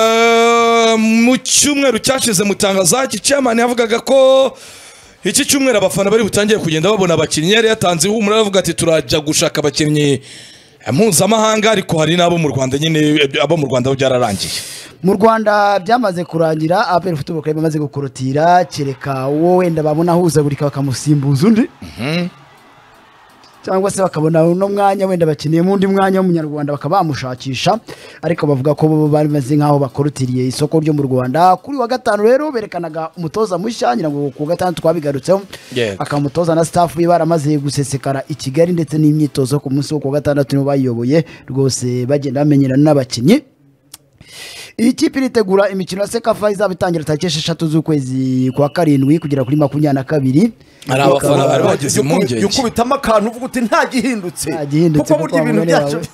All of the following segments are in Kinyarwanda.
Ah, mu cyumweru cyashize mutangazaji chairman yavugaga ko iki cyumweru abafana bari butangiye kugenda babona abakinnyi yari yatanzeho umuriro avuga ati turajya gushaka abakinnyi mpuzamahanga ariko hari n'abo mu rwanda nyine abo mu rwanda bo byararangiye mu rwanda byamaze kurangira aperi futu bukari bamaze gukorotira kereka uwo wenda babona ahuzagurika bakamusimbuza undi cyangwa se bakabona uno mwanya wenda bakeneyemo undi mwanya w'umunyarwanda bakaba bamushakisha ariko bavuga ko bo bameze nk'aho bakorotiriye isoko ryo mu rwanda kuri wa gatanu rero berekanaga umutoza mushya nyirango ku wa gatanu twabigarutseho Yego. akamutoza na staff we baramaze gusesekara i kigali ndetse n'imyitozo ku munsi wo ku wa gatandatu nibo bayiyoboye rwose bagenda bamenyerana n'abakinnyi iyi kipe iritegura imikino ya sekafa izaba itangira tariki esheshatu z'ukwezi kwa karindwi kugera kuri makumyabiri na kabiri Hari abafana bari Bakaba- bagize impungenge. ukubitamo akantu uvuga uti nta gihindutse Nta gihindutse kuko kuko burya ibintu abagore byacu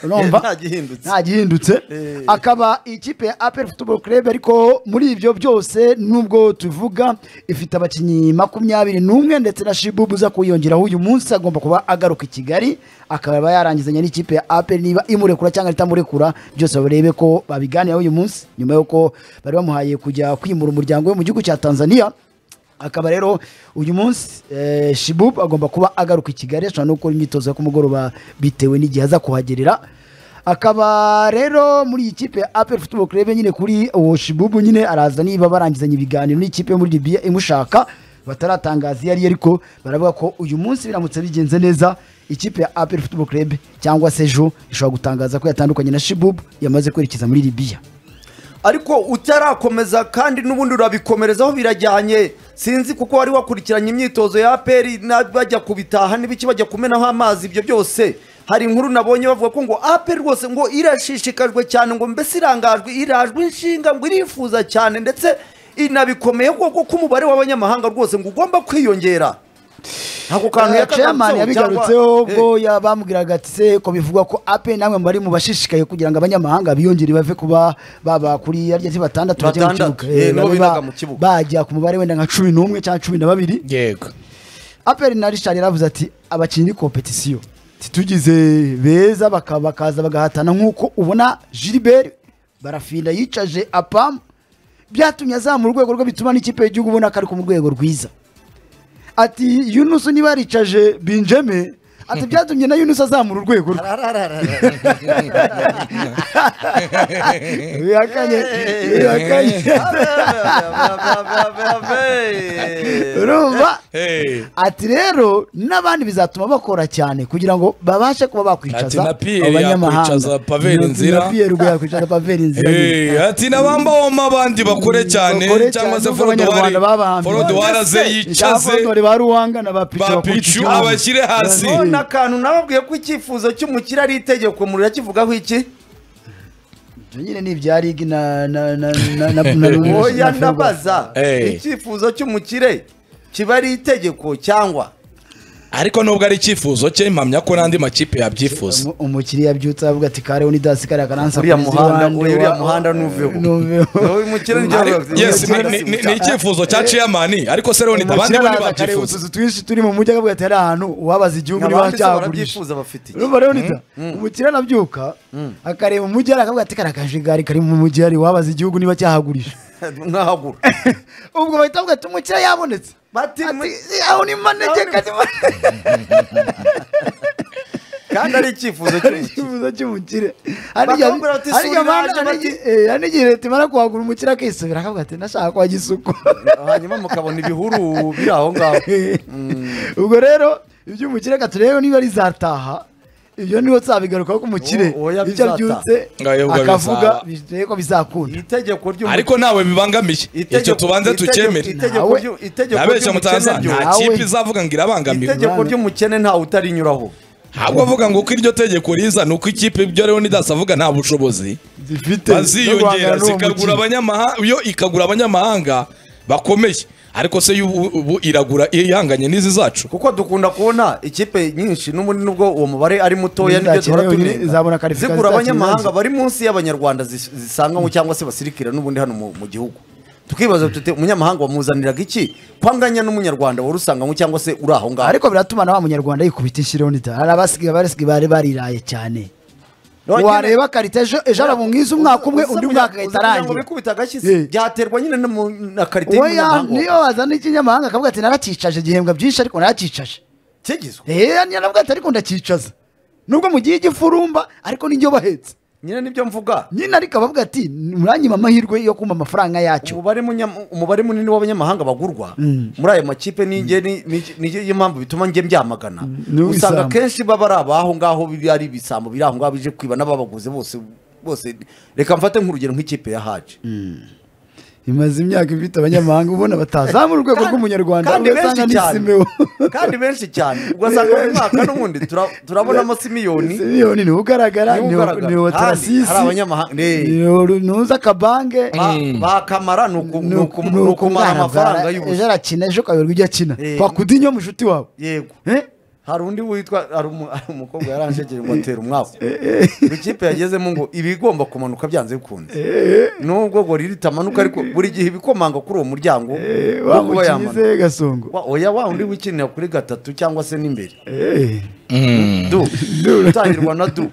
urumva nta gihindutse nta gihindutse Eh. akaba ikipe ya apel football club ariko muri ibyo byose nubwo tuvuga ifite abakinnyi makumyabiri n'umwe ndetse na shibubu uza kuyongeraho uyu munsi agomba kuba agaruka i kigali akaba yarangizanya n'ikipe ya apel niba imurekura cyangwa itamurekura byose barebe ko babiganiraho uyu munsi nyuma y'uko bari bamuhaye kujya kwimura umuryango we mu gihugu cya tanzania akaba rero uyu munsi eh, shibub agomba kuba agaruka i kigali ashobora no gukora imyitozo yo ku mugoroba bitewe n'igihe aza kuhagerera akaba rero muri iyi kipe ya apel football club nyine kuri uwo shibubu nyine araza niba barangizanya ibiganiro n'ikipe yo muri libya imushaka bataratangaza iyo ari yo ariko baravuga ko uyu munsi biramutse bigenze neza ikipe ya apel football club cyangwa se jo ishobora gutangaza ko yatandukanye na shibubu yamaze kwerekeza muri libya ariko utarakomeza kandi n'ubundi urabikomerezaho birajyanye sinzi kuko wari wakurikiranye imyitozo ya aperi bajya kubitaha n'ibiki bajya kumenaho amazi ibyo byose hari inkuru nabonye bavuga ko ngo aperi rwose ngo irashishikajwe cyane ngo mbese irangajwe irajwe inshinga ngo irifuza cyane ndetse inabikomeye kuko ko umubare w'abanyamahanga rwose ngo ugomba kwiyongera ako kantu Eh, yakagarutseho chairman cyangwa- yabigarutseho Eh. ubwo ya- bamubwiraga ati se ko bivugwa ko ape namwe mu bari mu bashishikaye kugira ngo abanyamahanga biyongere bave kuba baba kuri yarya si batandatu bajye mu Batandatu, kibuga. eh, Eh, nibo babe binaga ba- mu kibuga. bajya ku mubare wenda nka cumi n'umwe cyangwa cumi na babiri yego aperi na richard yaravuze ati abakinnyi ni kompetisiyo ntitugize beza baka- bakaza bagahatana nk'uko ubona gilbert barafinda yicaje apamu byatumye azamura urwego rwe bituma n'ikipe y'igihugu ubona ko ari ku mu rwego rwiza ati yunusu niba yaricaje binjeme ati byatumye na yunusu azamura urwego rwe bihakanye bihakanye urumva Hey. ati rero n'abandi bizatuma bakora cyane kugira ngo babashe kuba Ati bakwicaza na Pierre yakwicaza Pavel Na- Nzira. na Pierre ubwo yakwicaza paveri inzira Hey, ati n'abambawoma abandi bakore cyane Bakore cyangwa cyane, se nubwo Abanyarwanda babahambye. forodwari aze yicaze Cyakora ba ruhanga na ba picu Ba bakubita Pichu igihugu. abashyire hasi. Eh, none akantu nababwiye ko icyifuzo cy'umukire ari itegeko murakivugaho iki ibyo nyine ni ibya rigi na na na na na na oya na- ndabaza Eh. icyifuzo cy'umukire kiba ari itegeko cyangwa ariko nubwo ari icyifuzo cye mpamya ko n'andi makipe yabyifuza Umu- umukiriya abyutse avuga ati kareho ni dasi kariya karansa uriya muhanda uriya muhanda nuveho Wowe umukire ni Ari- byo- yes, ni- ni ni- ni icyifuzo cya chairman ariko se rero ni- abandi bo kareba ntibabyifuza utuzu twinshi turi mu mujyi akavuga ati hari ahantu uwabaza igihugu niba abandi se cyagurisha barabyifuza bafite iki urumva rero nita umukire arabyuka akareba umujyi hariya akavuga ati kariya kajagari kari mu mujyi hariya uwabaza igihugu niba cyahagurisha mwahagura ubwo bahita bavuga ati umukire yabonetse Bati- Ati, aho ni manege kandi kandi ari icyifuzo cy'umukire icyifuzo cy'umukire Bakamubwira bati, "Sura iraje, bati- hari n'igihe leta imara kuhagura umukire akisubira akavuga ati nashaka kwa gisuku hanyuma mukabona ibihuru biri aho ngaho ubwo rero iby'umukire katurebe niba rizataha ibyo niho tuzabigarukaho ko umukire O- oya, icyo bizataha. abyutse Ngayo ubwo akavuga bizaba. biteye ko bizakunda iri tegeko ry'umukire ariko ntawe bibangamiye Itegeko- icyo tubanze itegeko- tukemere itegeko Nawe- ryu- itegeko nabeshya ry'umukene mutaza ryo- nta Nawe- kipe izavuga ngo irabangamiwe itegeko ry'umukene ntawe utarinyuraho ahubwo avuga ngo uko iryo tegeko riza ni uko ikipe ibyo rero n'idasi avuga nta bushobozi zifite zo guhangana baziyongera n'uwo zikagura mukino. abanyamahanga iyo ikagura abanyamahanga bakomeye ariko se y'ubu- ubu iragura ihanganye n'izi zacu kuko dukunda kubona ikipe nyinshi n'ubundi nubwo uwo mubare ari mutoya Izakira nibyo duhora yonyine, tunenga. izabona karifi- zigura izakira abanyamahanga ibibazo. bari munsi y'abanyarwanda zis- zisanganywe cyangwa se basirikira n'ubundi hano mu mu gihugu tukibaza tute umunyamahanga wamuzaniraga iki kwanganya n'umunyarwanda wari usanganywe cyangwa se uri aho ngaho ariko biratuma na wa munyarwanda yikubita inshyiriho nita hari abasigaye abasigaye bari bariraye cyane wareba karita ejo ejo arabungiza umwaka umwe undi mwaka agahita arangira bikubita agashyi Yeah. byaterwa nyine no mu- na karite we ya niyo wazana ikinyamahanga akavuga ati narakicaje igihembwa byinshi ariko narakicaje kigizwe eee niyo navuga ati ariko ndakicaza nubwo mu gihe igifurumba ariko n'ijyo bahetse nyine nibyo mvuga nyine ariko abavuga ati muranyima amahirwe yo kumva amafaranga yacyo umubare munya- umubare munini w'abanyamahanga bagurwa muri ayo makipe ninjye ni- ni- niyo niyo mpamvu bituma njye mbyamagana Ni uw'isambu. usanga akenshi baba ari abaho ngaho biri- ari ibisambo biri aho ngaho bije kwiba n'ababaguze bose bose reka mfate nk'urugero nk'ikipe ya haje imaze imyaka ifite abanyamahanga ubona batazamura urwego rw'umunyarwanda kandi benshi ugasanga cyane nisimeho kandi benshi cyane ugasanga buri mwaka n'ubundi tura- turabonamo simiyoni simiyoni niwe ugaragara niwe niwe- ugaragara. niwe Kandi tarasisi hari abanyamahanga- Ne. niwe nuza akabange Ba- bakamara ni uku- ni uku- ni ni ukumara amafaranga ukugaragara. ejo y'ubusa arakina ejo ukayoberwa ujya akina Eh. wakudinyo mushuti wawe yego Eh? hari undi witwa hari umu- hari umukobwa yaranshegeye ngo atera umwaku ikipe yagezemo ngo ibigomba kumanuka byanze bikunze nubwo gorira itamanuka ariko buri gihe ibikomanga kuri uwo muryango Eh, wo kuba yamanuka wamukize gasongo Wa- oya wa undi wikinira kuri gatatu cyangwa se n'imbere Eh. du utangirwa na du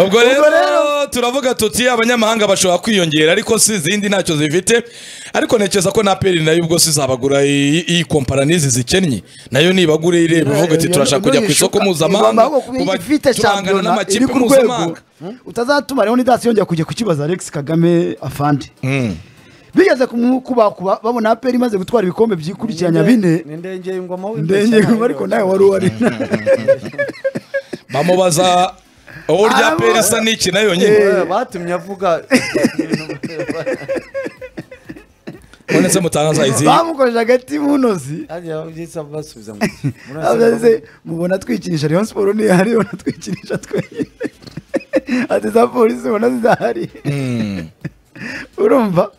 ubwo rero turavuga tuti abanyamahanga bashobora kwiyongera ariko si izindi ntacyo zifite ariko ntekereza ko na peri nayo ubwo sizabagura iyi iyi kompara n'izi zikennye nayo nibagure ireba ivuga ati turashaka kujya ku isoko mpuzamahanga kuba ufite turangana shampiyona iri n'amakipe ku rwego mpuzamahanga utazatuma rero nidasi yongera kujya kukibaza alex kagame afande Mm. bigeze kumukubakuba babona aperi imaze gutwara ibikombe byikurikiranya bine ni ndengeye ngoma ndenge ariko nawe wari uwari bamubaza uburyo Arabo- peri isa n'iki nayo nyine Eh, batumye avuga none se mutangaza izi bamukojeje agati munozi Hariya byitsa basubiza mu gihe. Murazi abaze mubona twikinisha rayon siporo ntihari ubona twikinisha twenyine ati za polisi ubona zidahari Mm. urumva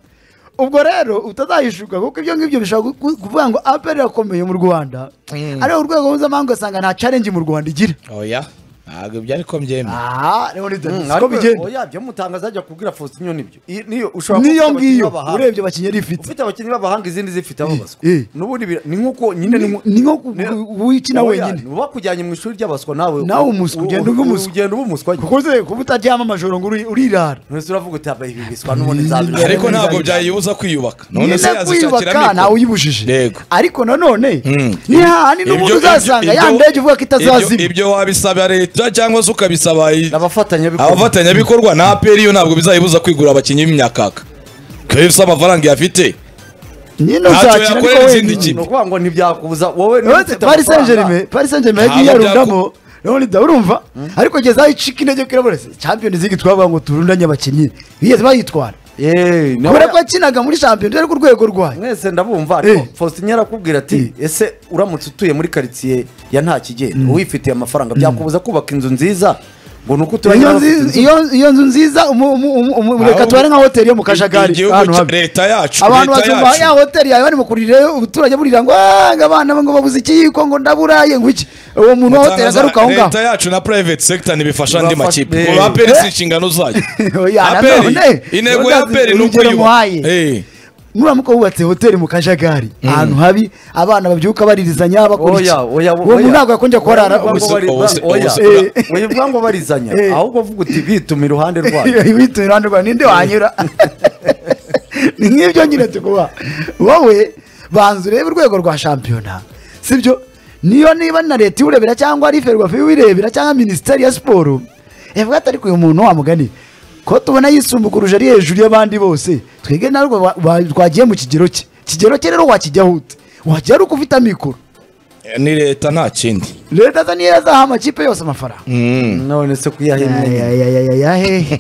ubwo rero utazayishuka kuko ibyo ngibyo bishobora gu- kuvuga ngo aperi irakomeye mu rwanda Mm. ariko urwego mpuzamahanga ugasanga nta challenge mu rwanda igira oya ntabwo ibyo ariko mbyemera aha rero ni Mm, siko ariko bigenda oya byo mutangaza ajya kubwira Faustin nibyo I- niyo ushobora kuba niyo ufite abakinnyi ngiyo b'abahanga. urebye abakinnyi yari ifite ufite abakinnyi b'abahanga izindi zifite ababaswa Eh, eh. n'ubundi bira- ni nk'uko nyine Ni- ni nko ku- ku- wikina wenyine. uba kujyanye mu ishuri ry'abaswa nawe Nawe umuswa, u- ugenda u- uba umuswa. ugenda uba umuswa nyine. kuko se kuba utaryama amajoro ngo uri- urirara Nonese uravuga uti aba ibi biswa n'ubundi nzabirya." Yari- ariko ntabwo Yari- byayibuza kwiyubaka none nyine se yazishakira kwiyubaka ntawe amikoro uyibujije Yego. ariko nanone Mm. ni hahandi n'ubundi Ibyo- uzasanga ibyo- ya ndege uvuga ko ibyo- itazazima ibyo wabisaba leta cyangwa se ukabisaba i- abafatanyabikorwa abafatanyabikorwa na aperi yo ntabwo bizayibuza kwigura abakinnyi b'imyakaka kebisa amafaranga yafite nyine ntacyo uzakina ariko yakorera izindi wenyine kipe. ni ukuvuga ngo ntibyakubuza wowe niba uretse ufite paris saint amafaranga, germain paris saint germain yagiye Ntabwo yarundamo none da urumva ariko gezaho icika intege kuri bose champions league twavuga ngo turundanye abakinnyi bigeze bayitwara eh, nawe- kubera ko yakinaga muri champions league ku rwego rwayo mwese ndabumva ariko Eh. faustin arakubwira ati ese uramutse utuye muri karitsiye ya nta kigenda wifitiye amafaranga byakubuza kubaka inzu nziza ngo ni uko utuye iyo n'abafite nzi- inzu- iyo- iyo nzu nziza umu- umu- umu- umu- reka Ahubwo- tubare nka hoteli yo mu kajagari Igihugu ahantu cya- hamwe. leta yacu abantu leta basumba ya yacu hoteli yawe barimo kurira ubuturage burira ngo "Ah, ngo abana ngo babuze ikiyiko ngo ndaburaye ngo iki uwo muntu wa hoteli Mutangaza, agaruka aho ngaho leta yacu na private sector ntibifasha andi Bafasha- makipe Eh. ngo aperi si Eh. inshingano zayo Oya, na aperi none, intego none ya aperi ni urugero ukuyubaka muhaye. Eh. nuramuka wubatse hoteli mu kajagari ahantu habi abana babyuka baririzanya bakora iki oya oya uwo muntu ntabwo yakongera kuharara Oya, ubusa- bari- ubusa- oya. ubusa- Eh. oya ubwa ngo barizanya Eh. ahubwo uvuga uti bituma iruhande rwayo witumye iruhande rwawe ninde wanyura ni nk'ibyo nyine tukuba wowe banza urebe urwego rwa shampiyona sibyo niyo niba na leta iwurebera cyangwa ari ferwafe iwirebera cyangwa minisiteri ya siporo yavuga ati ariko uyu muntu wamugani ko tubona yisumbukuruje ari hejuru y'abandi bose twige narwo ba- ba- twagiye mu kigero cye kigero cye rero wakijyaho ute wajya ari uko ufite amikoro ni leta nta kindi leta za niyo yazaha amakipe yose amafaranga Mm. none se kuyahimye yahehe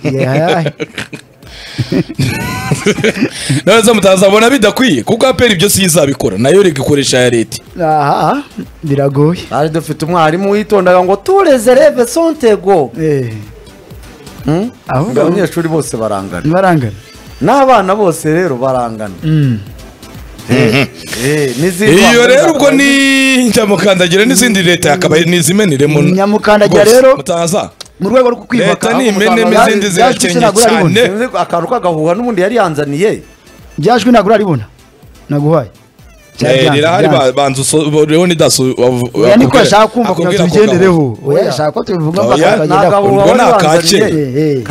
nawe se mutazabona bidakwiye kuko aperi ibyo si izabikora nayo rega ikoresha ya leta aha biragoye hari dufite umwarimu witondaga ngo tureze reve sontego Hmm? Ahubwo- abanyeshuri bose barangana barangana n'abana bose rero barangana Eh, eh, n'izindi iyo bambara rero ubwo zakoze- ni nyamukandagira n'izindi leta yakabaye n'izimeniremo Nyamukandagira Rwose, rero- mutangaza mu rwego rwo kwiyubaka leta ni imenemo Bya- izindi byajwi zirakennye sinagura ribona. cyane Sinzi ko akantu k'agahuha n'ubundi yari yanzaniye byajwi nagura ribona naguhaye Byari byanze, rirahari byanze. ba- banza uso- leonidas u- wavu- oya niko akubwira- yashaka kumva kugira akubwira ngo ako tubigendereho kagabo. oya yashaka ko tubivuga mpaka Oya, tukagera ntabwo ku- ubwo ni akake. Eh, eh.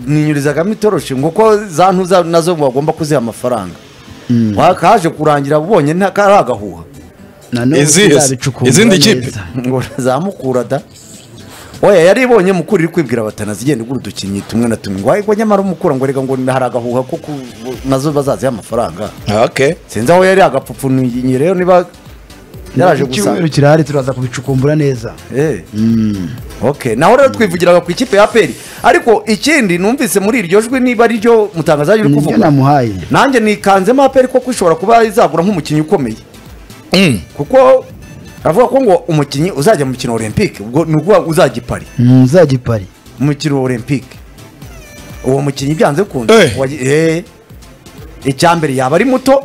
ninyurizagamo itoroshi nguko za ntuza nazo bagomba kuziha amafaranga kaje kurangira ubonye nta kari agahuha Na n'ubu Izihe se? tuzabicukura Izindi neza. kipe? ngo za mukura da oya yari ibonye mukura iri kwibwira batana zigenda igura udukinnyi tumwe na tumwe ngo ariko nyamara umukura ngo reka ngo hari agahuha ko ku- nazo bazaziha amafaranga Okay. sinzi aho yari agapfupfu ni rero niba yaraje icyumweru gusanga kirahari turaza kubicukumbura neza Eh. ok naho rero twivugiraga ku ikipe ya peri ariko ikindi numvise muri iryo jwi niba ariryo mutangazaji uri nibyo kuvuga namuhaye nanjye nikanzemo aperi kuko ishobora kuba izagura nk'umukinnyi ukomeye Mm. kuko aravuga ko ngo umukinnyi uzajya mu mukino wa olympique ubwo ni ukuvuga ngo uzajya i Paris Mm, uzagipari mu mukino wa olympique uwo mukinnyi byanze bikunze Eh. wagi- eh. icya mbere yaba ari muto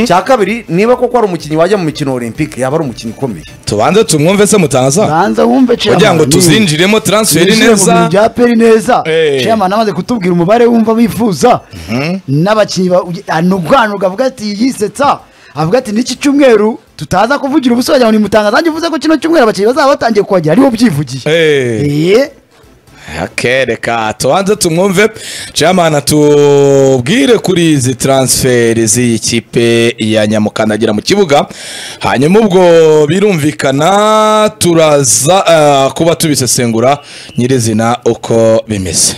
icya kabiri niba koko ari umukinnyi wajya mu mikino wa olympique yaba ari umukinnyi ukomeye tubanze tumwumve se mutangaza banza wumve kugira ngo chairman, niba- tuzinjiremo transferi Yinjire mu bintu neza bya peri neza Eh. chairman amaze kutubwira umubare wumva bifuza n'abakinnyi ba- uge- ah, ni ubwanwa avuga ati yisetsa avuga ati n'iki cyumweru tutaza kuvugira ubusa wagira ngo ni mutangaza nanjye uvuze ko kino cyumweru abakinnyi bazaba batangiye kuhagera aribo byivugiye Eh. Eh, Okay, reka tubanze tumwumve chairman atubwire kuri izi transfer z'iyi kipe ya nyamukandagira mu kibuga hanyuma ubwo birumvikana turaza eh, kuba tubisesengura nyirizina uko bimeze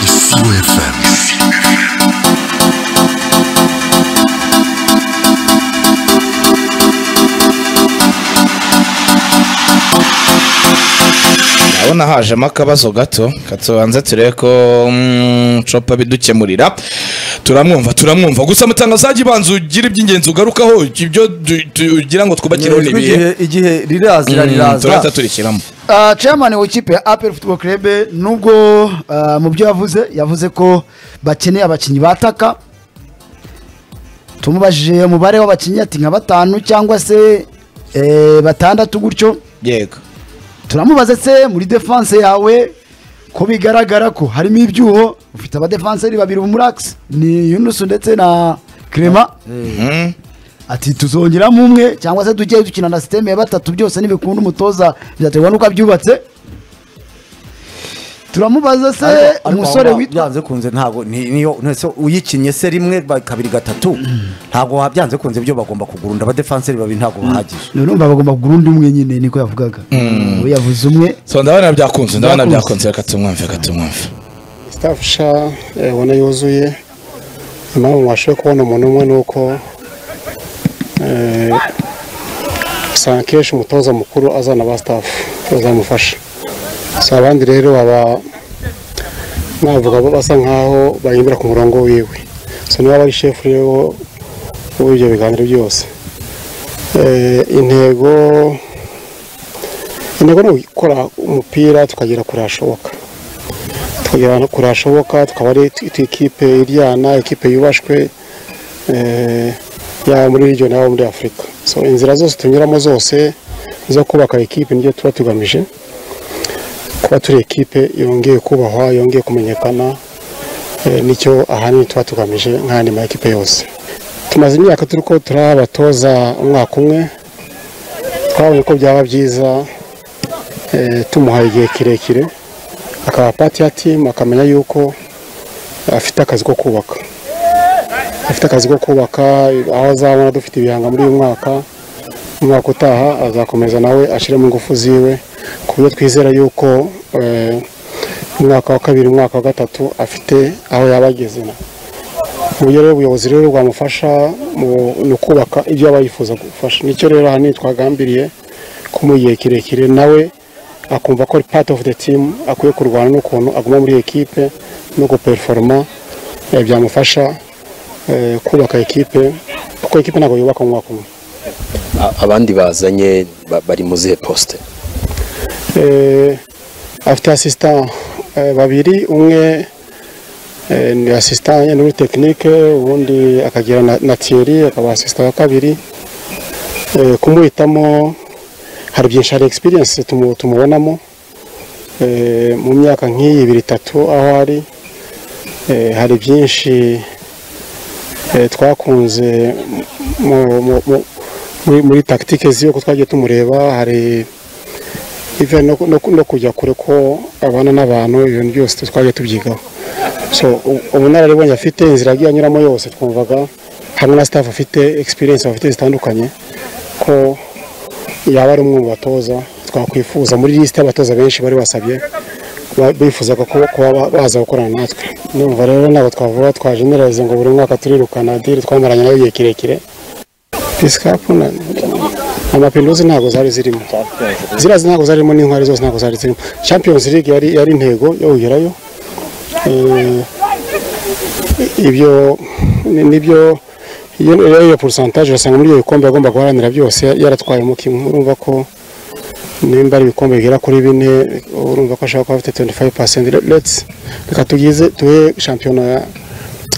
Ici OFM. ndabona hajemo akabazo gato katubanze turebe ko mm, copa bidukemurira turamwumva turamwumva gusa mutangazaji banza ugire iby'ingenzi ugarukaho ibyo du- tugira ngo twubakireho Ijwi n'ibihe igihe- igihe rirazira Mm, turahita riraza turikiramo Ah, chairman w'ikipe ya apel football club nubwo ah, mu byo yavuze yavuze ko bakeneye abakinnyi bataka tumubajije umubare w'abakinnyi ati nka batanu cyangwa se eh, batandatu gutyo yego turamubaza se muri defense yawe ko bigaragara ko harimo ibyuho ufite abadefanseri babiri b'umuragisi ni yunusu ndetse na kirema Mm. ati tuzongeramo umwe cyangwa se tujye dukina na siteme ya batatu byose ntibikunda umutoza bizaterwa n'uko abyubatse turamubaza se Ariko- ariko umusore waba- witwa byanze kunze ntabwo ni- niyo ntese uyikinnye se rimwe ba- kabiri gatatu ntabwo wa- byanze kunze ibyo bagomba kugurunda abadefanseri babiri ntabwo bahagije urumva bagomba kugura undi umwe nyine niko yavugaga ubu yavuze umwe so ndabona byakunze ndabona byakunze Byakunze. reka tumwumve reka tumwumve staff sha eh, ubona yuzuye impamvu mwashoboye kubona umuntu umwe ni uko eh, usanga kenshi umutoza mukuru azana ba staff bazamufasha si abandi rero baba navuga bo basa nkaho bahindura ku murongo wiwe so niba aba ari shefu rero w'ibyo biganiro byose Eh, intego intego ni ugukora umupira tukagera kure hashoboka tukagera no kure hashoboka tukaba ari tu- ikipe iryana ikipe yubashwe eh, yaba muri region yaba muri afurika so inzira zose tunyuramo zose zo kubaka ikipe nibyo tuba tugamije kuba turi ikipe yongeye kubahwa yongeye kumenyekana eh, nicyo ahanini tuba tugamije nk'ayandi ma ekipe yose tumaze imyaka turi ko turi abatoza umwaka umwe twabonye ko byaba byiza eh, tumuhaye igihe kirekire akaba pati ya timu akamenya yuko afite akazi ko kubaka afite akazi ko kubaka aho azabona dufite ibihanga muri uyu mwaka umwaka utaha azakomeza nawe ashyiremo ingufu ziwe ku buryo twizera yuko eh, umwaka wa kabiri umwaka wa gatatu afite aho yaba ageze na uburyo rero ubuyobozi rero bwamufasha mu- ni ukubaka ibyo aba yifuza gufasha nicyo rero ahanini twagambiriye ko mu gihe kirekire nawe akumva ko ari part of the team akwiye kurwana n'ukuntu aguma muri ekipe no guperiforoma eh, byamufasha eh, kubaka ekipe kuko ekipe ntabwo yubaka mu mwaka umwe A- abandi bazanye ba- bari mu zihe posite Eh, afite asisita babiri umwe eh, ni asisita ya- muri tekinike ubundi akagira na- na tiyeri akaba asisita wa kabiri Eh, kumuhitamo hari byinshi hari egisperiyense tumubonamo Eh, mu myaka nk'iyi ibiri itatu aho ari Eh, hari byinshi eh, twakunze mu- mu- mu- muri- muri tagitike z'uko twagiye tumureba hari even no, ku- no, ku- no kujya kure ko abana n'abantu ibintu byose twagiye tubyigaho so u- ubunararibonye afite inzira yagiye anyuramo yose twumvaga hamwe na staff afite experience bafite zitandukanye ko yaba ari umwe mu batoza twakwifuza muri lisite y'abatoza benshi bari basabye ba- bifuzaga kuba kuba ba- baza gukorana natwe ndumva rero ntabwo twavuga twajeneralize ngo buri mwaka turirukana diri twamaranye nayo igihe kirekire pisikapu amapinduzi ntabwo zari zirimo ziriya ntabwo zarimo n'intwari zose ntabwo zari zirimo champions league yari yari intego yo kugerayo Eh, ibyo ni- nibyo iyo iyo- iyo porosantaje urasanga muri ibyo bikombe yagomba guharanira byose yaratwayemo kimwe urumva ko nimba ari ibikombe bigera kuri bine urumva ko ashobora kuba afite 25 percent reka tugize duhe shampiyona ya-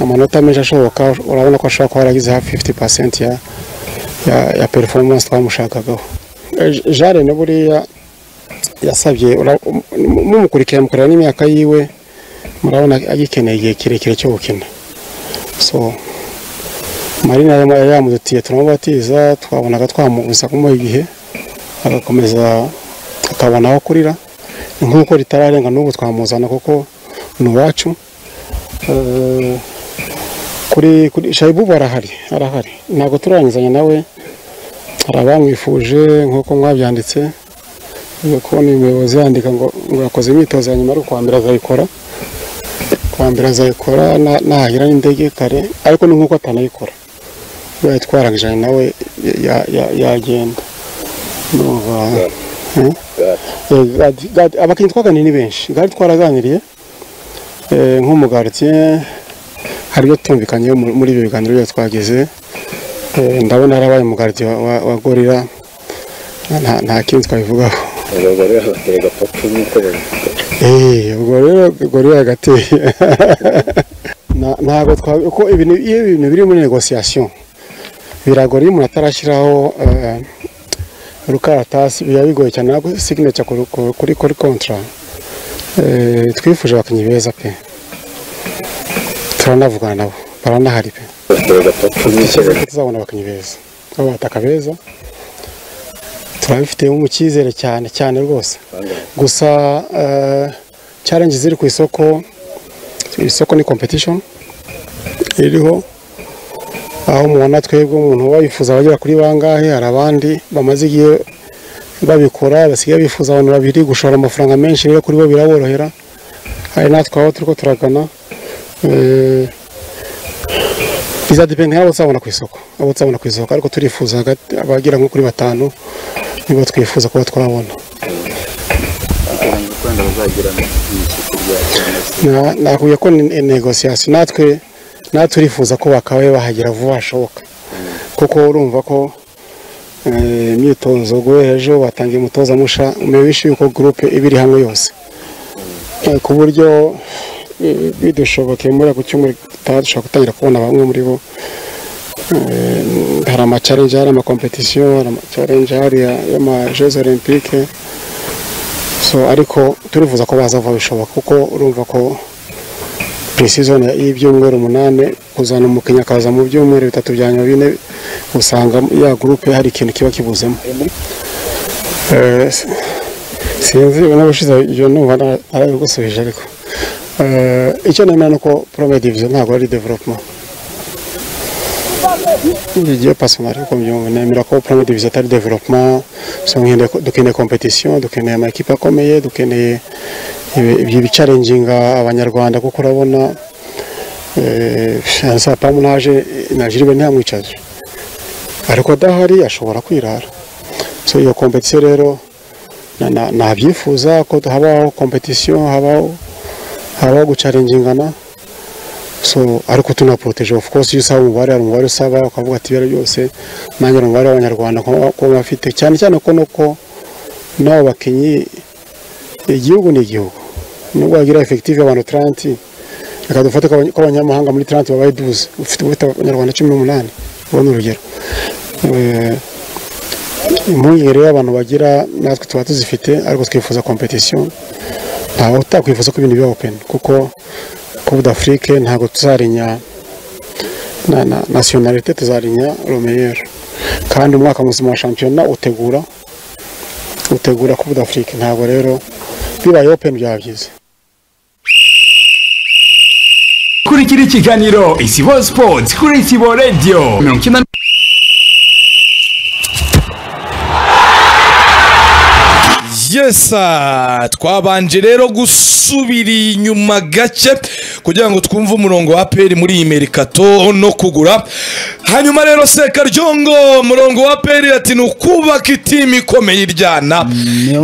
amanota menshi ashoboka urabona ko ashobora kuba yaragize hafi 50 percent ya, ya, ya performance twamushakagaho Eh, Jare na buriya yasabye ura- mu- mumukurikira mukureba n'imyaka yiwe murabona agikeneye igihe kirekire cyo gukina so marina yari yamudutiye turamubatiza twabonaga twamubuza kumuha igihe agakomeza akabona aho akurira Ni nk'uko ritararenga n'ubu twamuzana kuko ni uwacu Eh, kuri kuri shayibubu arahari arahari ntabwo turarangizanya nawe hari abamwifuje nk'uko mwabyanditse Uvuga ko ni umuyobozi yandika ngo ngo yakoze imyitozo ya nyuma ari ukuwa mbere azayikora kuwa mbere azayikora na- nahagera n'indege kare ariko ni nk'uko atanayikora ubaye twarangijanye nawe ya- ya- yagenda ndumva Eh? Eh, Gad- Gad- abakinnyi twaganiriye ni benshi gari twaraganiriye eh, nk'umugaritiye hari ibyo tumvikanye muri ibyo biganiro byose twagize Eh, ndabona harabaye umugaritiye wa, wa, wa gorira nta, nta kindi twabivugaho ubwo rero batega papa nk'uko babivuga Eh, ubwo rero gorira agateye Na- ntabwo twa- uko ibintu iyo ibintu biri muri negosiyasiyo biragora iyo umuntu atarashyiraho eh, urukaratasi biba bigoye cyane ntabwo signature kuri kuri kuri kontra Eh, twifuje abakinnyi beza pe turanavugana nabo baranahari pe batega papa nk'uko Tuzi ko tuzabona abakinnyi beza b'abataka beza turabifitemo mu cyizere cyane cyane rwose gusa eh, challenge ziri ku isoko isoko ni competition iriho aho mubona twebwe umuntu uba yifuza bagera kuri bangahe hari abandi bamaze igihe babikora basigaye bifuza abantu babiri gushora amafaranga menshi rero kuri bo biraborohera hari natwe aho turiko turagana eh, bizadepende nk'abo tuzabona ku isoko abo tuzabona ku isoko ariko turifuza hagati abagera nko kuri batanu nibo twifuza kuba twabona Na- nakubwiye ko ni negosiyasiyo natwe natwe turifuza ko bakabaye bahagera vuba hashoboka kuko urumva ko eh, imyitozo guhera ejo batangiye umutoza musha mubishe yuko gurupe iba iri hamwe yose Eh, ku buryo eh, bidushobokeye muri ako cyumweru gitaha dushobora gutangira kubona bamwe muri bo Eh, hari amacarenje hari amakompetisiyo hari amacarenje hari y'amajezi olympique so ariko turifuza ko baza vuba bishoboka kuko urumva ko precision y'ibyumweru umunani kuzana umukinnyi akaza mu byumweru bitatu bya nyuma bine usanga ya gurupe hari ikintu kiba kibuzemo Eh, s- sinzi n'ubushize ibyo numva nta- narabigusubije ariko Eh, icyo nemera ni uko premier division ntabwo ari development ngiye pasonari uko mbyumva nemera ko premier division atari development so nkende- dukeneye competition dukeneye amakipe akomeye dukeneye ibi- ibyo bicarenginga abanyarwanda kuko urabona sapamu naje najiriwe ntiyamwicaje ariko adahari ashobora kwirara so iyo competition rero na- na- nabyifuza ko habaho competition habaho habaho gucarengingana so ariko tunaporoteje of course iyo usaba umubare hari umubare usaba ukavuga ati ibiro byose nanjye hari umubare w'abanyarwanda kuba kuba bafite cyane cyane ko nuko n'abo bakinnyi igihugu ni igihugu nubwo wagira efektive abantu taranti reka dufate ko abany- ko abanyamahanga muri taranti babaye duze ufite ufite abanyarwanda cumi n'umunani ubu ni urugero Eh, impungenge rero abantu bagira natwe tuba tuzifite ariko twifuza kompetisiyo ntawe utakwifuza ko ibintu biba openi kuko coupe d'afrique ntabwo tuzarinya na na nasiyonalite tuzarinya romeyeri kandi umwaka muzima wa shampiyona utegura utegura coupe d'afrique ntabwo rero bibaye open byaba byiza kurikira ikiganiro isibo sports kuri isibo radio mirongo icyenda yesa twabanje rero gusubira inyuma gake kugira ngo twumve umurongo wa peri muri iyi merikato no kugura hanyuma rero sekaryongo umurongo wa peri ati ni ukubaka itimu ikomeye iryana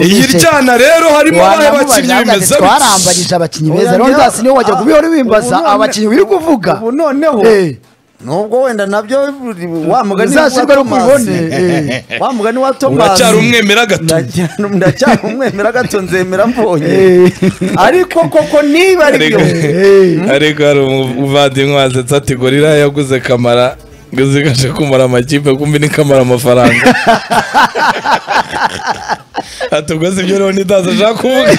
iyi iryana rero harimo abahe bakinnyi bimeze bityo twarambanyije abakinnyi beza Oya, rondas niwe wajya ah, kubihora bimbaza ubu none- abakinnyi uri kuvuga ubu noneho Eh, nubwo wenda nabyo wa mugani uzashyirwe no kubibone wa mugani wa tomasi uracyari umwemera gato ndacyari umwemera gato nzemera mbonye Eh, ariko koko niba ari byo ariko hari umuvandimwe wasetsa ati gorira yaguze kamara ngo zikaje kumara amakipe kumbi ni kamara amafaranga ati ubwo si byo rero nitaza ashaka kuvuga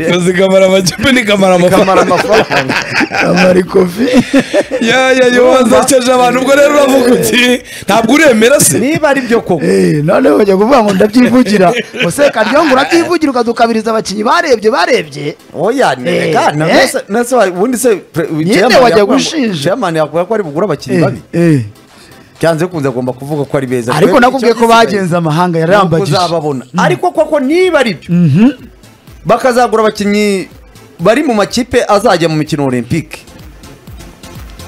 ngo zikamara amakipe ni kamara kamara amafaranga amafaranga kamari kofi yaya yoza cyeje abantu ubwo rero uravuga uti ntabwo uremera se niba ari byo koko Eh, noneho bajya kuvuga ngo ndabyivugira use karyongo urabyivugira ukadukabiriza abakinnyi barebye barebye oya nega Eh, nase nase wa- ubundi se pre- chairman wajya yakubwira ngo- gushinja. chairman yakubwira ko ari bugura abakinnyi babi Eh, eh. byanze kunze agomba kuvuga ko ari beza ariko Twebwe nakubwiye ko icyo gisigaye bagenze amahanga ni uko yarambagije uzababona ariko koko niba ari byo bakazagura abakinnyi bari mu makipe azajya mu mikino olympique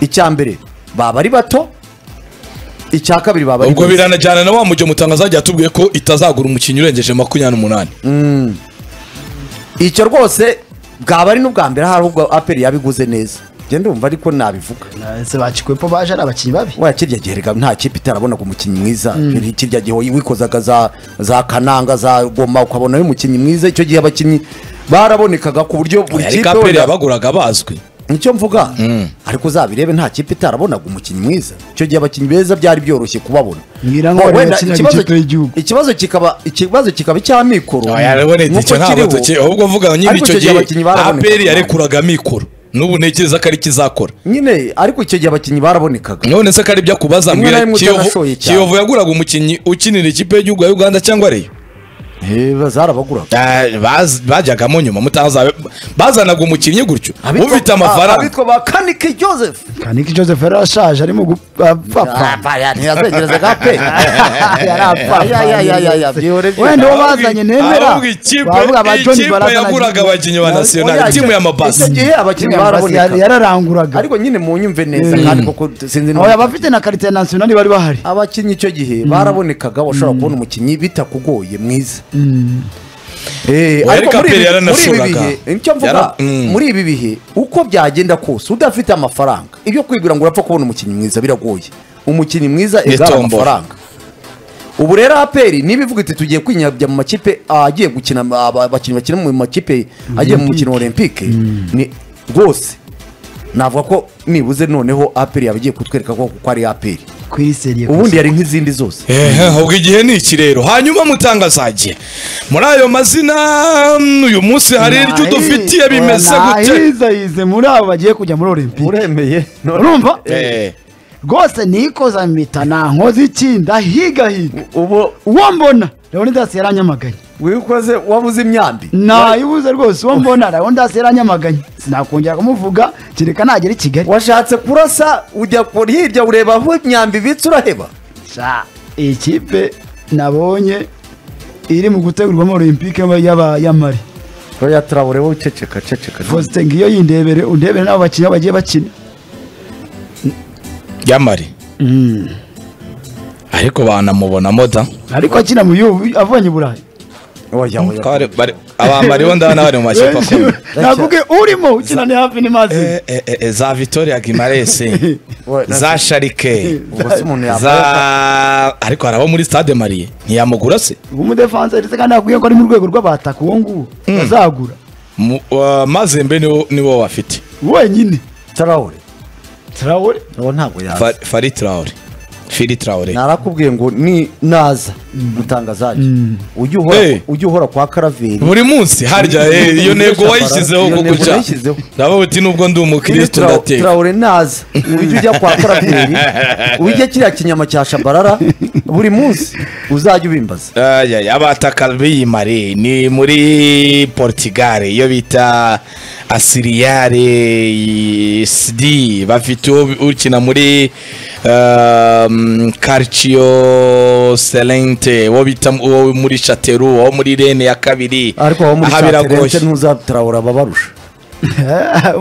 icya mbere baba ari bato icya kabiri baba ari ubwo beza. biranajyana na wa mujyo mutangaza yagiye atubwiye ko itazagura umukinnyi urengeje makumyabiri n'umunani icyo rwose bwaba ari n'ubwa mbere hari ubwo aperi yabiguze neza genda umva ariko nabivuga se bakikwepo baje ari abakinnyi babi waya kirya gihe reka nta kipe itarabonaga umukinnyi mwiza Kiri- kirya gihe wikozaga za za kananga za goma ukabonayo umukinnyi mwiza icyo gihe abakinnyi barabonekaga ku buryo buri ariko kipe aperi wenda- yabaguraga bazwi nicyo mvuga ariko uzabirebe nta kipe itarabonaga umukinnyi mwiza icyo gihe abakinnyi beza byari byoroshye kubabona Ngira ngo Ho, bari wenda bakinaga ikibazo- ikipe y'igihugu. ikibazo kikaba ikibazo kikaba icy'amikoro oya rero ni Nk'uko icyo ntabwo kiriho, tuki ahubwo mvuga nyine ariko icyo icyo gihe gihe abakinnyi baraboneka. aperi yarekuraga mikoro n'ubu ntekereza ko ari kizakora nyine ariko icyo gihe abakinnyi barabonekaga none se ko ari ibyo akubaza Rimwe na mbwira rimwe Kiyovu- utarashoye cyane. kiyovu yaguraga umukinnyi ukinira ikipe y'igihugu ya uganda cyangwa reyo Eh, zarabaguraga Eh, baz- bajyagamo nyuma mutaza bazanaga umukinnyi gutyo ufite amafaranga abitwa ba kanike joseph kaniki joseph yari ashaje arimo gupfa ntiyazegerezaga pe Ayayayayaya, byihore byihore. wenda uwo bazanye nemera ahubwo ikipe bavuga ba Johnny ikipe Barazana yaguraga abakinnyi ba Oya, nasiyonari icyo- timu ya icyo mabasi gihe abakinnyi barabonekaga yararanguraga ariko nyine munyumve neza kandi koko sinzi oya abafite na karite ya nasiyonari bari bahari abakinnyi icyo gihe barabonekaga washobora kubona umukinnyi bitakugoye mwiza Eh, Oya, ariko Aperi ariko muri ibi- muri ibi yaranasuraga. bihe icyo mvuga Yara- Mm. muri ibi bihe uko byagenda kose udafite amafaranga ibyo kwigura ngo urapfa kubona umukinnyi mwiza biragoye umukinnyi mwiza Ni igara tombola. amafaranga ubu rero aperi niba ivuga iti tugiye kwinyabya mu makipe agiye gukina aba- abakinnyi bakina mu makipe agiye mu mukino olympique ni rwose navuga ko nibuze noneho aperi yaba igiye kutwereka ko ko ari aperi ku iri seriye ubundi yari nk'izindi zose ehe ahubwo igihe ni iki rero hanyuma mutangazagiye muri ayo mazina mm, uyu munsi hari iryo udufitiye bimeze gute nahizahize muri abo bagiye kujya muri olympique uremeye urumva Eh. rwose nikoza mpita nankoze iki ndahigahiga ubu uwo mbona leonidas yaranyamaganye wikoze wabuze imyambi nayibuze rwose uwo mbona leonidas yaranyamaganye sinakongera kumuvuga kereka nagera i kigali washatse kurasa ujya ku- hirya ureba aho imyambi ibitse uraheba Sha, iyi kipe nabonye iri mu gutegurwamo olympique y'aba- ya mari oya turabure wowe uceceka ceceka fosite ngiyo yindebere undebere n'abo bakinnyi aho bagiye bakina yamari ariko banamubonamo da ariko akina mu yubu avanye i burayi oya oya Kare- bari- abambariho ndabona bari mu makipe akomeye navuge urimo ukina ni hafi n'imazi Eh, eh, eh, za victoria gimares Oya, za sharike ubwo se umuntu yambaye za ariko hari abo muri stade mariye ntiyamugura se umudefanse ndetse kandi nakubwiye ko ari mu rwego rw'abataka uwo nguwo bazagura Mu- wa- mazembe niwo niwo bafite wenyine turabure traore uwo ntabwo yazi Fa- fari traore fili tarawele narakubwiye ngo ni naza mutangazaje Hey. ujya uhora ujya uhora kwa karaveri buri munsi harya eh, iyo nego wayishyizeho Iyo ko nego gutya nayishyizeho. ndavuga uti nubwo ndi umukristo ndateka turawure naza ujya ujya kwa karaveri ujya kiriya kinyama cya shabarara buri munsi uzajya ubimbaza Ay, ay, abataka biyimare ni muri portugal iyo bita asiriyare sidi bafite uwo ukina muri um, calcio selente uwo bita uwo muri chateru uwo muri rene ya kabiri ariko aho muri Aha cyateretse biragoye. ntuzaturawura ababarusha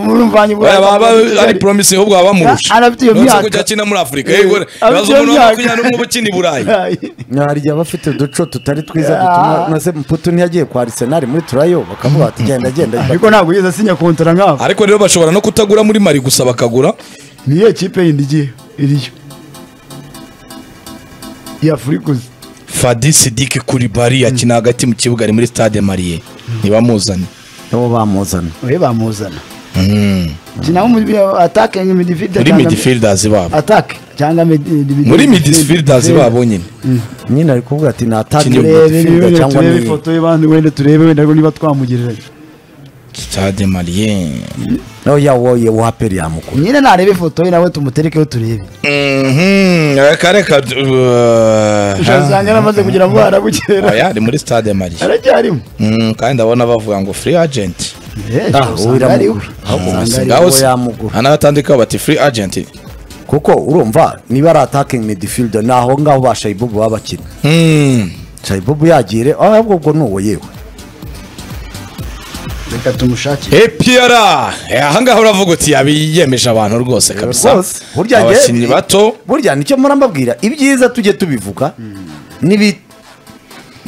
murumvanye Oya, baba ubwayo ari promise ahubwo baba bamurusha Arafite iyo Uretse myaka. kujya akina muri afurika Eh, yego arafite bibaza iyo umuntu wa myaka. makumyabiri n'umwe uba ukina i burayi hari igihe aba afite uduco tutari twiza dutuma na se mputu ntiyagiye kwa arisenali muri turayo bakamuha bati genda genda ariko ntabwo ugeze asinya kontara nk'aho ariko rero bashobora no kutagura muri mari gusa bakagura niyo kipe yindi igiye iriyo ya furikuzi Fadi Sidiki Kulibari akina hagati mu kibuga ari muri stade Mariye ntibamuzane nibo bamuzana we bamuzana kinaho atake midifide muri midfielders babo atake cyangwa muri midfielders babo nyine nyine ari kuvuga ati natangiye turebe gutinda niba cyangwa turebe ni ifoto ye bandi wenda turebe wenda ariko niba twamugereranya stade Mariye oya woye waperi yamukura nyine narebe ifoto ye nawe tumuterekeho turebe mhm akareka usanga yaramaze kugira ngo harabukera aya ari muri stade Mariye aracyarimo Mm, kandi ndabona bavuga ngo free agent Ah, uwo usanga ari we iramugura. Ahubwo Usanga umusanga ari ngaho uwo se yamugura. anabatandika bati free agent kuko urumva niba ari attacking midfielder ni aho ngaho ba shayibubu baba bakina Mm, shayibubu yagire ahubwo ubwo ni uwo yewe we. reka tumushakire EPR Eh, ahangaha uravuga uti yabiyemeje abantu rwose kabisa Rwose, burya njye- abakinnyi bato burya nicyo mpora mbabwira ibyiza tujye tubivuga nibi-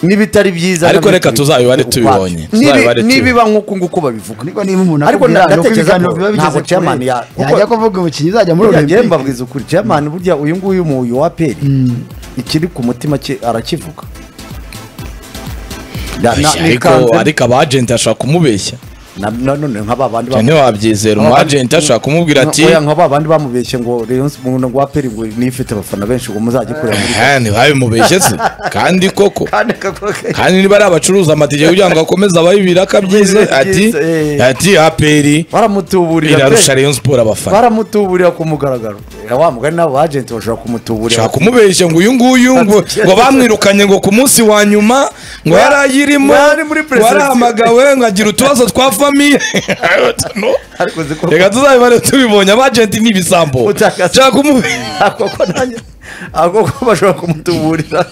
n'ibitari byiza Ariko nabyo reka tubi- tuzabibare tubibonye. Tuzabibare Nibi- tubi- nibiba nk'uku nguku babivuga ariko niba umuntu Ariko akubwira na- nuko ndatekereza ibiganiro ko biba bigeze ntabwo chairman kure. ya- kuko- yajya kuvuga umukinnyi uzajya muri burya njyewe olympic mbabwiza ukuri chairman burya uyu nguyu mu uyu wa peri ikiri ku mutima cye arakivuga Na- na- ni ariko kanzu- ariko aba agent ashaka kumubeshya na- na- none nka ba bandi cyane wabyizera umu agent ashaka kumubwira ati oya nka ba bandi bamubeshye ngo Rayon Sports ngo wa peri ngo nifite abafana benshi ngo muzajye kureba muri "Eh, ntibabimubeshye se kandi koko kandi kakubwira kandi niba ari abacuruza amatike kugira ngo akomeze abahe ibiraka byize ati Eh. ati aperi baramutuburira irarusha pe rayon sport abafana baramutuburira ku mugaragaro Eh, wa mugari n'abo agenti bashobora kumutuburira ashaka kumubeshya ngo uyu nguyu ngo ngo bamwirukanye ngo ku munsi wa nyuma ngo yari ayirimo Yari muri ngo yarahamagawe ngo agira utubazo twa famiye No. ariko uzi ko reka tuzabibare tubibonye abagenti ni ibisambo Utakaza. nshaka kumubeshya ako ko nanjye ako ko bashobora kumutuburira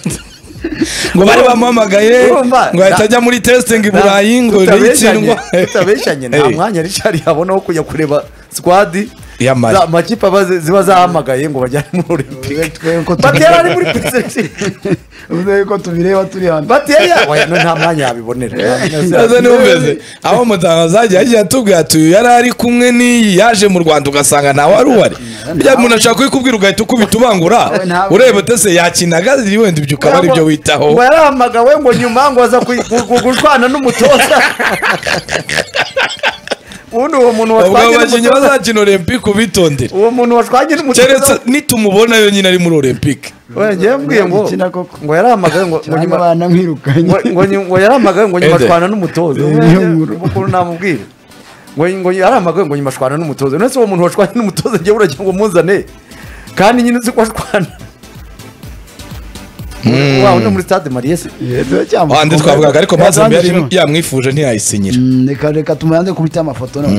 ngo bari bamuhamagaye Urumva, ngo ahita ajya muri testing i burayi ngo tutabeshanye nitsindwa tutabeshanye nta mwanya Richard yabona wo kujya kureba squad Ya Mali. za makipe aba- ziba zahamagaye ngo bajyane muri Olympique Twe ko batera ari tubireba- muri presection twe ko tubireba turi hano batera oya no nta mwanya yabibonera Aza numvise aho mutangazaji yagiye atubwira ati yari ari kumwe n'iyi yaje mu Rwanda ugasanga ntawe ari uwari bya umuntu ashaka kuyikubwira ugahita ukubita ubangura ntabwo- ureba utese yakinaga ziri wenda ibyo ukaba aribyo witaho ngo yarahamagawe ngo nyuma ngo aza ku- ku- ku- gushwana n'umutoza ubundi uwo muntu ubwo washwanye abakinnyi n'umutoza bazakina olympique ubitondere uwo muntu washwanye n'umutoza keretse nitumubona yonyine ari muri olympique oya njyewe mbwiye ngo Gukina koko. ngo yarahamagawe ngo ngo cyangwa nyuma abana mwirukanye ngo- ngo nyu- ngo yaramagaye ngo nyuma Ede. ashwana n'umutoza Eh, niyo nkuru. ukuntu namubwira ngo ngo yaramagaye ngo nyuma ashwana n'umutoza none se uwo muntu washwanye n'umutoza njyewe uragira ngo muzane kandi nyine uzi ko ashwana wawe no muri stade mariyesi ahandi twavugaga ariko mazembe yari yari yamwifuje ntiyayisinyira reka reka tumuyanze kubita amafoto nawe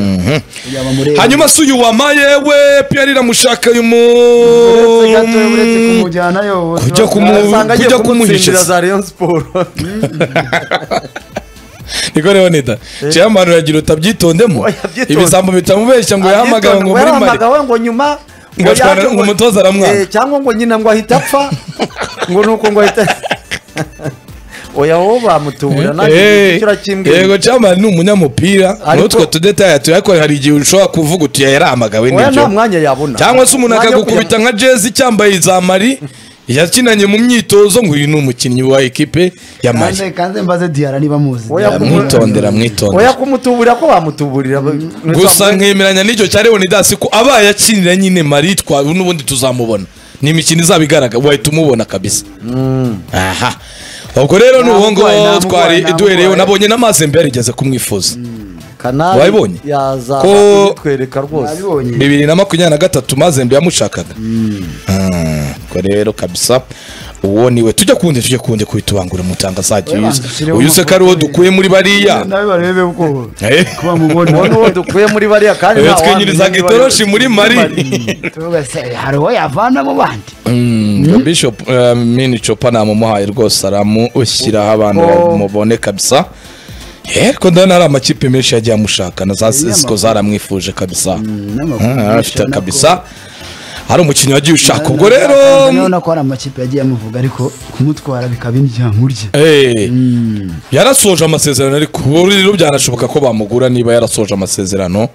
yaba muri hanyuma si uyu wama yewe piyeri iramushaka uyu uretse gato uretse mu kumujyana yo Kujya kumu- asanga agiye kujya kumuhisha kumutsindira se. za rayon siporo niko rero nida cyamara uragira utabyitondemo Oya, byitonde. ibisambo bitamubeshya ngo yahamagawe ngo muri mari yahamagawe ngo nyuma Ngo ashwana- yaje ngo umutoza aramwanga. Eh, cyangwa ngo nyina ngo ahita apfa ngo nuko ngo ahita oya wowe bamutubura Eh, nanjye icyo urakimwe yego cyamara ni umunyamupira Ariko- n'utwo tudetaye tuyakora hari igihe ushobora kuvuga uti yarahamagawe oya nta nibyo mwanya yabona cyangwa se umuntu Nta mwanya wo akagukubita kujya- nka jezi cyambaye za mari yakinanye mu myitozo ngo uyu ni umukinnyi wa ekipe ya mari kanze kanze mbaze diara niba muzi Oya, kumu- mwitondera oya mwitondera kumutuburira ko bamutuburira gusa nkemeranya n'icyo cya leonidas ko abaye akinira nyine mari twa n'ubundi tuzamubona ni imikino izaba igaragara wahita umubona kabisa aha ubwo rero ni uwo Ntamugoye, ngwo ntamugoye, twari ntamugoye. duhereyeho nabonye n'amazi mbere yageze kumwifuza kanari Wabibonye? yazaza Ko- kubitwereka rwose nabibonye bibiri na makumyabiri na gatatu mazembe yamushakaga Ah, ubwo rero kabisa uwo niwe tujya kundi tujya kundi kubitubangura mutangazaji Oya, uyuze dushyireho uyu se ko ari uwo amafoto ye. dukuye muri bariya nawe barebe ubwoba Eh, kuba mubona uwo ni uwo dukuye muri bariya kandi uyu nta wamenya twinyirizaga niba itoroshi ari- muri mari tuvuga se hari uwo yavana mu bandi Mm, bishop eh, mini copa namumuhaye rwose aramushyiraho abantu bamubone kabisa Eh, ariko ndabona hari amakipe menshi yagiye amushaka na za sesiko zaramwifuje kabisa n'amakuru Ah, menshi arafite ubona ko- kabisa hari umukinnyi wagiye ushaka ubwo rero urabona ko hari amakipe yagiye amuvuga ariko kumutwara bikaba indya nkurya Eh, yarasoje amasezerano ariko ubu rero byanashoboka ko bamugura niba yarasoje amasezerano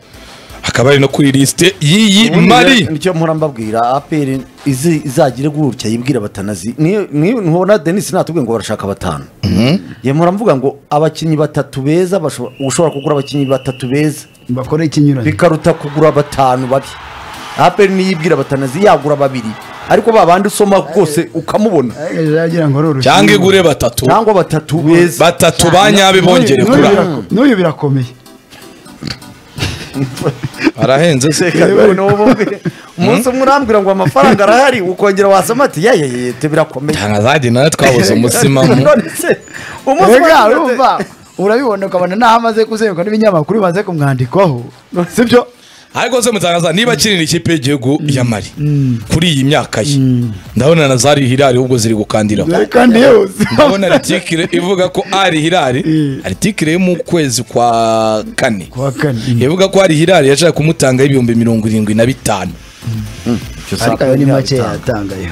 akaba ari no kuri lisite y'iyi Ubundi mari rero nicyo mpora mbabwira aperi izi- izagire gutya yibwira batanazi niyo niyo- ntubona denise natubwiye ngo barashaka batanu ye mpora mvuga ngo abakinnyi batatu beza bashobora- ushobora kugura abakinnyi batatu beza bakora ikinyuranye bikaruta kugura batanu babi aperi niyo yibwira batanazi yagura babiri ariko ba bandi usoma rwose ukamubona Ariko ziragira ngo roroshe cyangwa igure batatu cyangwa batatu beza batatu ba nyabe bongere kura n'uyu birakomeye arahenze se Reka none wowe umbwire. umunsi umwe urambwira ngo amafaranga arahari ukongera wasoma ati yayeyete birakomeye ntangazajye nawe twabuze umutsima mu- None se, umunsi umwe Rega, agira ati- urumva urabibona ukabona naho amaze kuzenguruka n'ibinyamakuru bimaze kumwandikwaho sibyo ariko se mutangaza niba akinira ikipe y'igihugu ya mari kuri iyi myaka ye ndabona na zari hirari ubwo ziri gukandiraho dore kandi yewe ndabona aritikire ivuga ko ari hirari aritikire yo mu kwezi kwa kane kuwa kane yavuga ko hari hirari yashaka kumutangaho ibihumbi mirongo irindwi na bitanu ariko ayo ni make yatangayo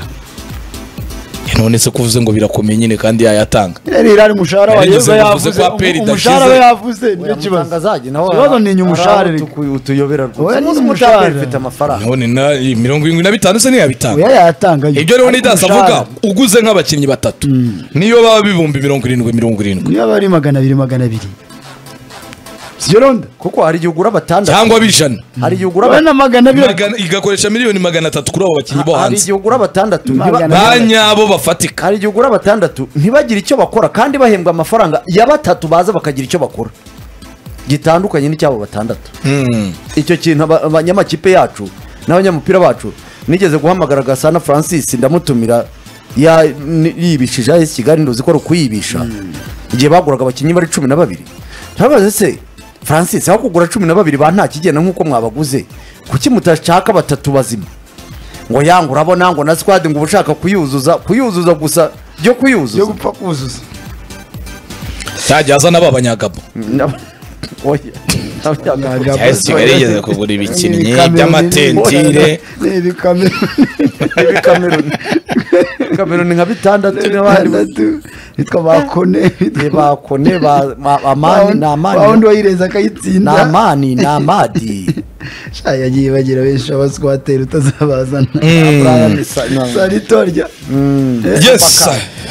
none se kuvuze ngo birakomeye nyine kandi yayatanga ririya ni umushahara wa Yarigeze yego kuvuze yavuze ko aperi umu- umushahara we idakize. yavuze niyo kibazo Mutangazage nawe ikibazo ni inyuma ushahara araho reka. utu- utuyobera rwose. Oya, ni Umunsi inyuma umushahara ushahara. ufite amafaranga none na iyi mirongo irindwi na bitanu se ntiyabitanga oya yayatangayo ibyo rero nidasa Umushahara. avuga uguze nk'abakinnyi batatu niyo baba bibumbi mirongo irindwi mirongo irindwi niyo aba ari magana abiri magana abiri sibyo ronda kuko hari igihe ugura batandatu cyangwa bijana hari igihe ugura urabona ba- na magana abiri Magana- igakoresha miliyoni magana atatu kuri abo bakinnyi bo hari hanze igihe ugura batandatu ntiba- Magana- ba nyabo bafatika hari igihe ugura batandatu ntibagire icyo bakora kandi bahembwa amafaranga ya batatu baza bakagira icyo bakora gitandukanye n'icyabo batandatu Mm. icyo kintu aba- abanyamakipe yacu n'abanyamupira bacu nigeze guhamagara gasana francis ndamutumira ya- ni- yibishije ahesi kigali nduzi ko ari ukuyibisha igihe baguraga abakinnyi bari cumi na babiri ntabaze se francis aho kugura cumi na babiri ba nta kigenda nk'uko mwabaguze kuki mutashaka batatu bazima ngo yangu urabona ngo na squad ngo uba ushaka kuyuzuza kuyuzuza gusa byo yo kuyuzuza gupfa kuzuza yajya azana ba banyagabo Nab- Oya. Ntabwo- cyangwa se kigali yigeze kugura Ni ibikinnyi ibikamyo, by'amatentire ni ibikamyo Ibi Cameroon. Cameroon nka bitandatu n'abandi batandatu bitwa bakone ni bakone ba ma- amani ni wundi amani wayireza ni akayitsinda amani ni amadi Sha, yagiye bagira benshi abaswateri utazabazana saritorya yes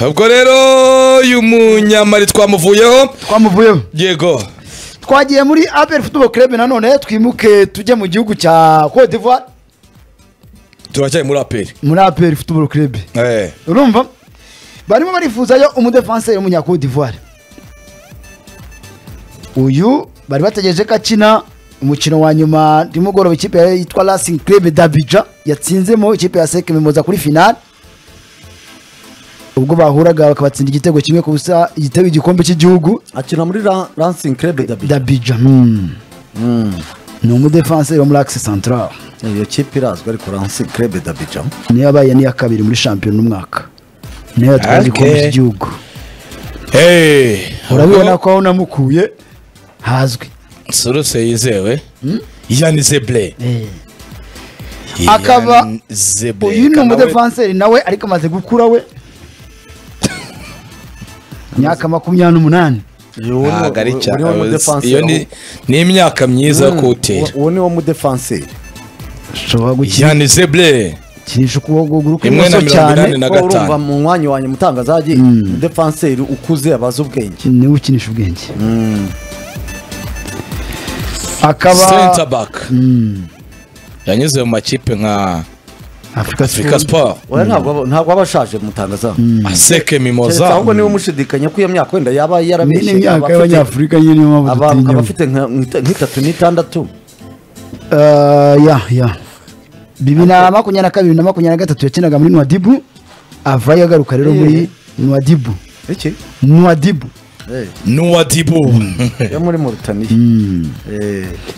ubwo rero uyu munyamari twamuvuyeho twamuvuyeho yego twagiye muri abel football club nanone twimuke tujye mu gihugu cya cote d'ivoire turacyari muri aperi muri abel football club Eh. urumva barimo barifuzayo umudefanseri w'umunya cote d'ivoire uyu bari bategereje ko akina umukino wa nyuma nimugoroba ikipe yitwa racing club d'abidjan yatsinzemo ikipe ya sec mimoza kuri finale ubwo bahuraga bakabatsinda igitego kimwe ku busa igitego igikombe cy'igihugu akina muri Ra- Racing Club Dhabi d'abidjan Hmm. ni umudefanseri wo muri axe central iyo kipe irazwi ariko Racing Club Dhabi jam niyo yabaye n'iya kabiri muri shampiyona umwaka niyo yatwaye igikombe Okay. cy'igihugu Hey, urabibona ubwo ko aho namukuye hazwi suruse yizewe yani zeble Akaba- Ian Zeble. uyu ni Akaba we- umudefanseri nawe ariko amaze gukura we imyaka makumyabiri n'umunani Ntabwo ari cyane uwo iyo ni mudefanseri ni imyaka myiza yo uwo- kuwutera uwo ni wo mudefanseri ushobora yani zeble gukinisha ukuguru rimwe na kw'ibumoso mirongo inani cyane na Ko urumva gatanu mu mwanya wanjye mutangazaje umudefanseri ukuze abaza ubwenge niwe ukinisha ubwenge akaba center back yanyuze mu makipe nka afurika afurika siporo oya ntabwo aba- ntabwo aba ashaje mutangaza aseke keretse mimoza ahubwo niba mushidikanya ko iyo myaka wenda yaba ni yarabeshye imyaka abafite- y'abanyafurika nyine niyo mpamvu aba- dutinya abafite nka- nk'ita- nk'itatu n'itandatu Eh, ya ya bibiri na makumyabiri na kabiri na makumyabiri na gatatu yakinaga muri nwadibu avayo agaruka rero muri Eh. nwadibu iki nwadibu Eh, n'uwadibu yo muri murutaniya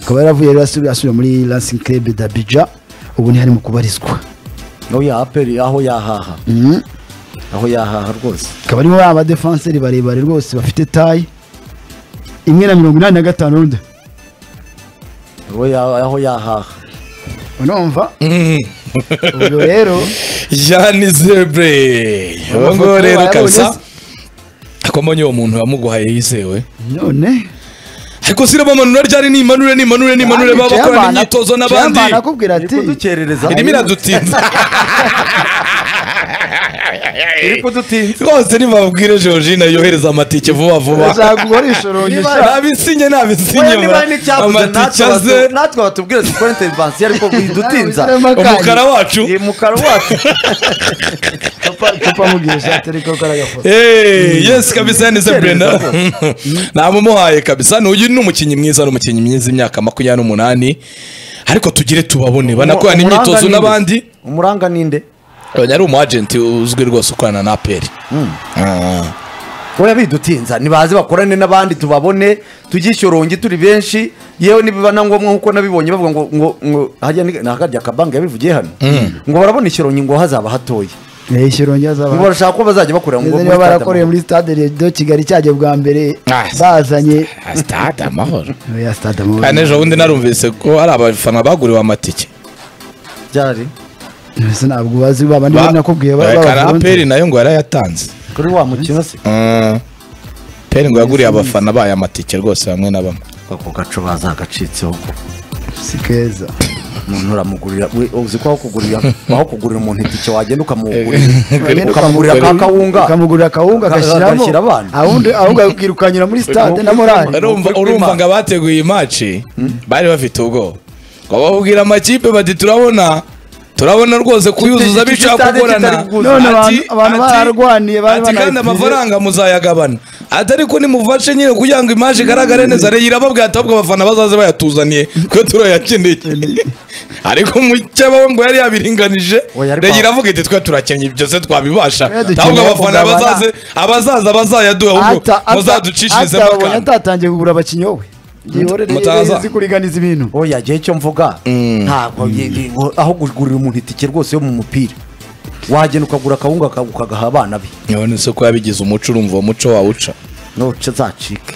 akaba yaravuye rero asubira asubira muri lansing club d'abidja ubu ni hari mu kubarizwa no ya aperi aho yahaha Mhm. aho yahaha rwose akaba aribo abadefanseri barebare rwose bafite tayi imwe na mirongo inani na gatanu rundi aho ya- aho yahaha urumva ubwo rero jani zebre uwo nguwo rero kabisa ko mbonye uwo muntu yamuguhaye yizewe none ariko si bamanura ryari nimanure nimanure nimanure baba bakorana imyitozo n'abandi Chairman akubwira ati kudukerereza irimo iradutinza iri kudutinza rwose nibabwire georgine yohereza amatike vuba vuba uzagura ishorongisha nabisinye nabisinye Oya, niba n'icyabuze amatike natwe aze batu- natwe batubwire dukore intervansiyo ariko bidutinza umukara wacu iyi mukaro wacu tupamugisha tereko karagafoto Hey, yes kabisa ni Zebrena Icyerekezo. namumuhaye kabisa n'uyu ni umukinnyi mwiza n'umukinnyi mwiza imyaka makumyabiri n'umunani ariko tugire tubabone banakorana Umuranga imyitozo ninde? n'abandi umuranga ninde yari umu agent uzwi rwose ukorana na aperi oya bidutinza nibaze bakorane n'abandi tubabone tujyishyorongi turi benshi yewe nibiba na ngombwa nkuko nabibonye bavuga ngo ngo ngo hajya ni akarya akabanga yabivugiye hano ngo barabona ishyorongi ngo hazaba hatoya ishirongi ngo azaba barashaka ko bazajya bakorera ngo niba barakoreye muri stade de kigali cyajya bwa mbere Ah. bazanye stade amahoro ya stade kandi ejo bundi narumvise ko hari abafana baguriwe amatike byari mbese ntabwo bazi ba bandi Ba- bari nakubwiye ba- Kana b'abafundi. aperi nayo ngo yarayatanze kuri wa mukino se Mm. aperi ngo yaguriye abafana bayo amatike rwose bamwe na bamwe ako gaco bazagacitseho ko si keza umuntu uramugurira we- uzi ko aho kugurira aho kugurira umuntu itike wagenda ukamugurira Wagenda ukamugurira ka kawunga ukamugurira akawunga Ka- agashyiramo agashyira abana. ahubwo ahubwo akirukanyira muri stade na morali urumva Ukuri urumva kw'Imana. ngo abateguye iyi maci bari bafite ubwoba ngo bababwira amakipe bati turabona turabona rwose kuyuzuza Iki- iki bishaka stade gukorana kitari kuguza. None Ati- abantu- abantu ati- bararwaniye, bari ati kandi banayipfiriye. amafaranga muzayagabana ati ariko nimufashe nyine kugira ngo imaje igaragare neza rero irababwira ati ahubwo abafana bazaze bayatuzaniye kuko turayakeneye ariko mu cyaba ngo yari yabiringanije Oya, ariko- rero iravuga iti twe turakennye byose twabibasha Twe dukeneye ahubwo abafana kugabana. bazaze abazaza bazayaduha ahubwo Ata- ata- muzaducishirize ata mu babonye kantu atatangiye kugura abakinnyi wowe Mutaza. izi kuriganiza ibintu oya gihe cyo mvuga ntabwo ye- ye- aho kugurira umuntu itike rwose yo mu mupira wagenda ukagura akawunga ka- ukagaha abana be none se ko yabigize umuco urumva uwo muco wawuca nuce zacike